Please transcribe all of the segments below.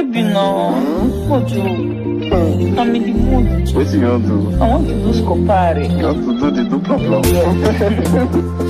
baby now. What you? I'm in the mood. Wetin you wan do? I want to do scopare. You want to do the do plum plum?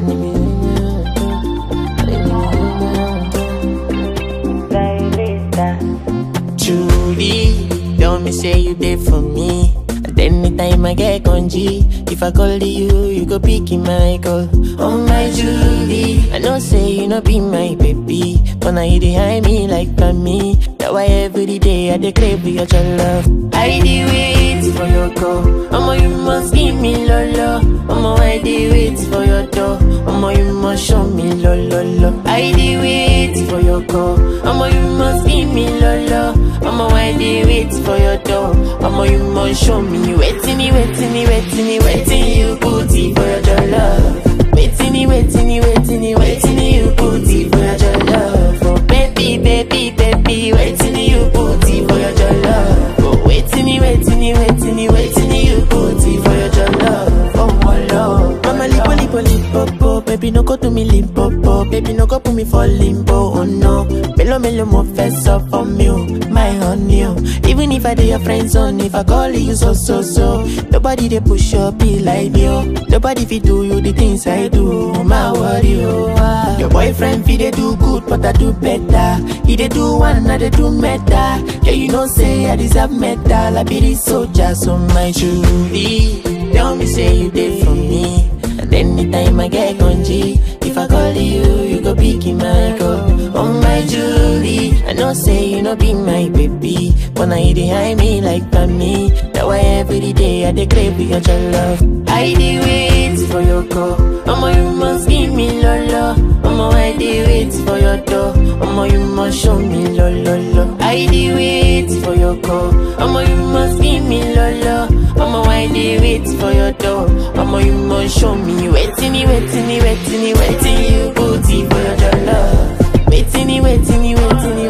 Truly, tell me say you there for me. And anytime I get congee, if I call you, you go pick in my call. Oh my Julie, I know say you no be my baby, but now you behind me like me. That why every day I dey crave for your love. I dey wait for your call. Omo you must give me lolo. Omo I dey wait for your door. Omo you must show me lo lo lo. I dey wait for your call. Omo you must give me lolo. Omo I dey wait for your door. Omo you must show me waiting, waiting, waiting, waiting you booty for your love. Waiting, waiting, waiting, waiting you booty for your love. Oh baby, baby, baby, waiting you booty for your love. Oh waiting, waiting, waiting, waiting you booty for your love. Oh my love. Mama lipo lipo lipo baby no go do me limpo baby no go put me for limbo. Oh no, melo melo mo fess up for me, oh, my honey. oh. Even if I do your friends on, if I call you so so so, nobody they push up be like me. Oh. Nobody fit do you the things I do. Oh, my worry, oh. ah. Your boyfriend fit they do good, but I do better. He they do one, I they do meta. Yeah, you know say I deserve medal. I be the soldier, so my Julie. Tell me say you did for me. And anytime I get congee, if I call you, you go pick in my call. Oh my Julie, I know say you no be my baby, but now you behind me like me. That why every day I dey crave for your love. I dey wait for your call. Omo you must give me lolo. Omo I dey wait for your door. Omo you must show me lo lo lo. I dey wait for your call. Omo you must give me lolo. Omo I dey wait for your door. Omo you must show me waiting, waiting, waiting, waiting you booty for your love. Waiting, waiting, waiting,